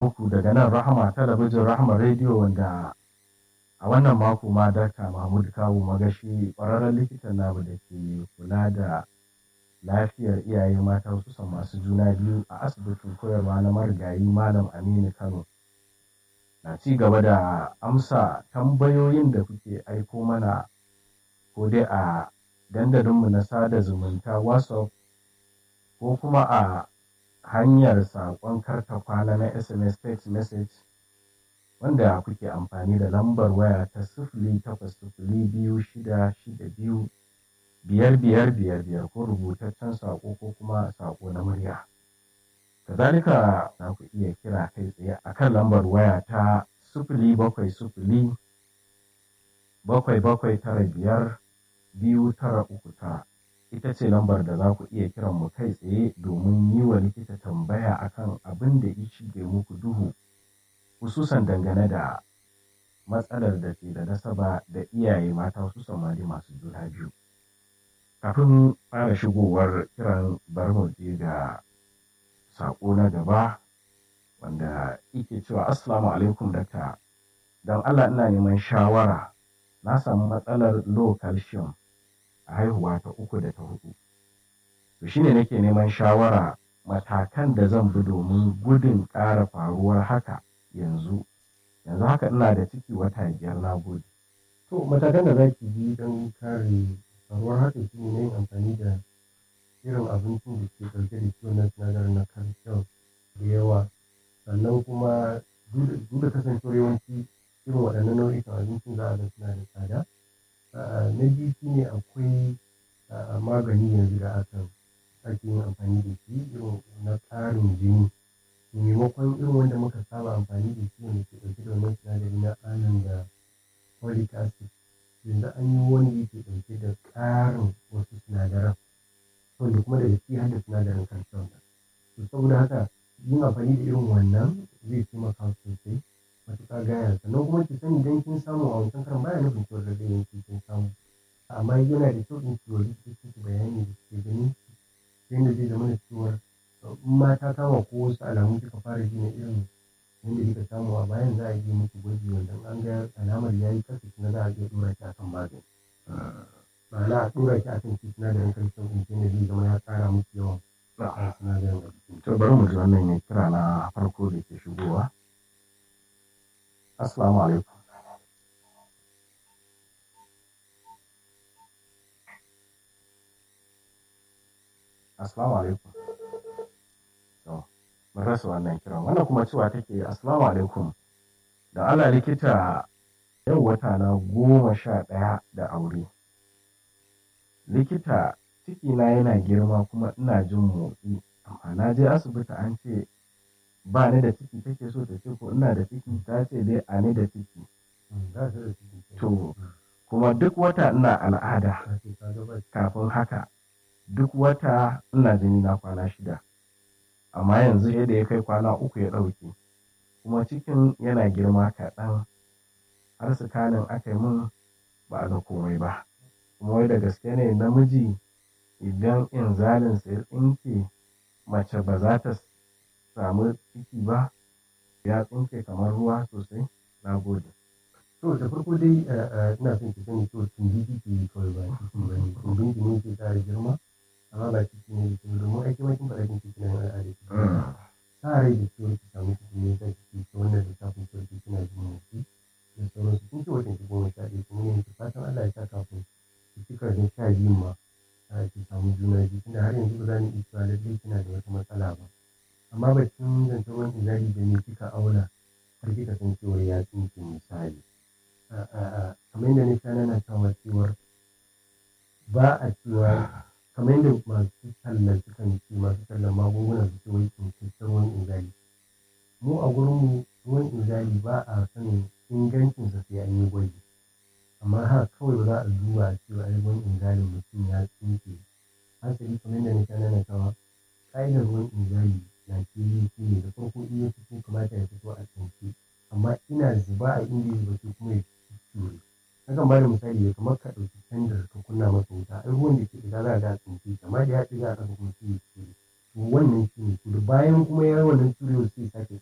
muku daga nan rahama talabijin rahama rediyo wanda a wannan mako ma dakta mahmud kawu magashi ƙwararren likitan namu da ke kula da lafiyar iyaye mata hususan masu juna biyu a asibitin koyarwa na marigayi malam aminu kano na ci gaba da amsa tambayoyin da kuke aiko mana ko dai a dandalinmu na sada zumunta whatsapp ko kuma a hanyar saƙon karta kwana na sms text message wanda kuke amfani da lambar waya ta sifili takwas sifili biyu shida shida biyu biyar biyar biyar biyar ko rubutaccen saƙo ko kuma saƙo na murya kazalika za ku iya kira kai tsaye a kan lambar waya ta sifili bakwai sifili bakwai bakwai tara biyar biyu tara uku tara ita ce lambar da za ku iya kiran mu kai tsaye domin yi wa likita tambaya akan abin da ya shige muku duhu hususan dangane da matsalar da ke da nasaba da iyaye mata hususan ma masu juna biyu kafin fara shigowar kiran bar mu je ga saƙo na gaba wanda yake cewa assalamu alaikum dakta don allah ina neman shawara na samu matsalar low calcium a haihuwa ta uku da ta hudu to shine nake neman shawara matakan da zan bi domin gudun ƙara faruwar haka yanzu yanzu haka ina da ciki wata biyar na gode to matakan da za ki bi don kare faruwar haka shi ne yin amfani da irin abincin da ke ɗauke da shi wannan sinadarin na calcium da yawa sannan kuma duk da kasancewar yawanci irin waɗannan nau'ikan abincin za a ga suna da tsada na biyu shi ne akwai magani yanzu da aka ake yin amfani da shi irin na ƙarin jini maimakon irin wanda muka saba amfani da shi wanda ke ɗauke da wannan sinadari na iron da folic acid yanzu an yi wani yake ɗauke da ƙarin wasu sinadaran wanda kuma daga ciki har da sinadarin calcium to saboda haka yin amfani da irin wannan zai taimaka sosai matuƙa gaya sannan kuma ki sani idan kin samu a wancan karan baya nufin cewa da zai yanki kin samu amma yana da kyau in ki wa likitoci ki bayani da suke ganin ki yadda zai zama da cewar in ma ta kama ko wasu alamu kika fara ji na irin yadda kika samu a bayan za a yi miki gwaji wanda an ga alamar ya yi kasa kuma za a iya ɗora ki akan magani ma'ana a ɗora ki akan shi sinadarin calcium ɗin shi ne zai zama ya ƙara miki yawan sinadarin a jikin to bari mu ji wannan ya kira na farko da ke shigowa assalamu alaikum assalamu alaikum to mun rasa wannan kiran wannan kuma cewa take assalamu alaikum da Allah likita yau wata na goma sha ɗaya da aure likita cikina yana girma kuma ina jin motsi amma na je asibiti an ce ba ni da ciki take so ta ce ko ina da ciki ta ce dai a ni da ciki to kuma duk wata ina al'ada kafin haka duk wata ina jini na kwana shida amma yanzu yadda ya kai kwana uku ya ɗauke kuma cikin yana girma kaɗan har sikanin aka yi min ba a ga komai ba kuma wai da gaske ne namiji idan inzalinsa ya tsinke mace ba za ta samu ciki ba ya tsinke kamar ruwa sosai na gode to da farko dai ina son ki sani to tumbi kike yi kawai ba ciki ba ne tumbin ki ne ke ƙara girma amma ba ciki ne ke domin aiki ma kin faɗa kin ciki na al'ada ki sa rai da ciwon ki samu ciki ne zai ciki ta wannan lissafin ciwon ki kina jin motsi da sauransu kin ce watan ki goma sha ɗaya kuma ne ki fatan Allah ya sa kafin ki cika da sha biyun ma ki samu juna biyu tunda har yanzu ba za mu iya cewa lallai kina da wata matsala ba amma batun zancen wani iyali da me kika auna har kika san cewa ya tsinke misali kamar yadda na sha nana cewa cewar ba a cewa kamar yadda masu tallan sukan ce masu tallan magunguna su ce wai tsinkakken ruwan inzali mu a gurinmu ruwan inzali ba a sanin ingancinsa sai an yi gwaji amma haka kawai ba za a duba a cewa ai ruwan inzalin mutum ya tsinke hasali kamar yadda na sha nana cewa ƙa'idar ruwan inzali na fili shi ne da farko in ya fito kamata ya fito a tsinke amma ina zuba a inda ya zuba kuma ya ture nakan ba da misali ya kamar ka ɗauki